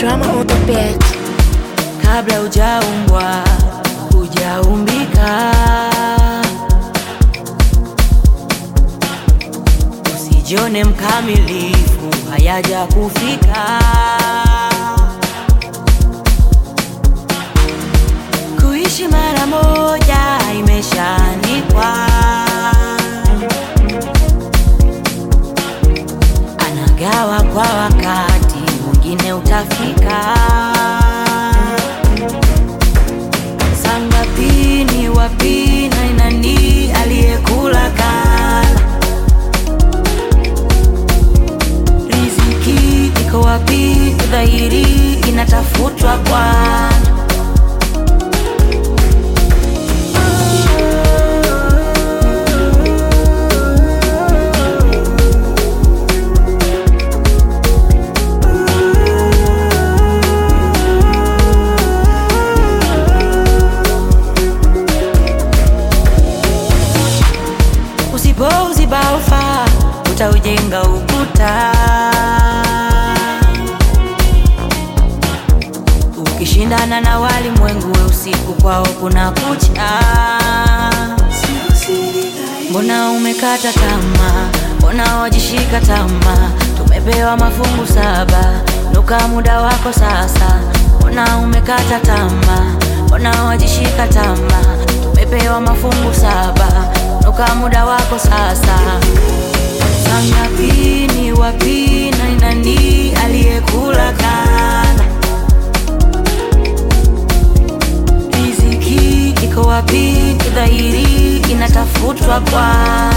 drama on the beat. kabla hujaumbwa hujaumbika. Usijione mkamilifu, hayaja kufika. Kuishi mara moja imeshaandikwa, anagawa kwa wakati, mwingine utafika. Sangapi ni wapi na ni nani aliyekula kala? Riziki iko wapi? Dhahiri inatafutwa kwana. Usipouziba ufa utaujenga ukuta. Ukishindana na walimwengu we usiku kwao kuna kucha. Mbona umekata tamaa? Mbona wajishika tamaa? Tumepewa mafungu saba, nuka muda wako sasa. Mbona umekata tamaa? Mbona wajishika tamaa? Tumepewa mafungu saba, nuka muda wako sasa. Sangapi ni wapi na ni nani aliyekula kana? Riziki iko wapi? Dhahiri inatafutwa kwa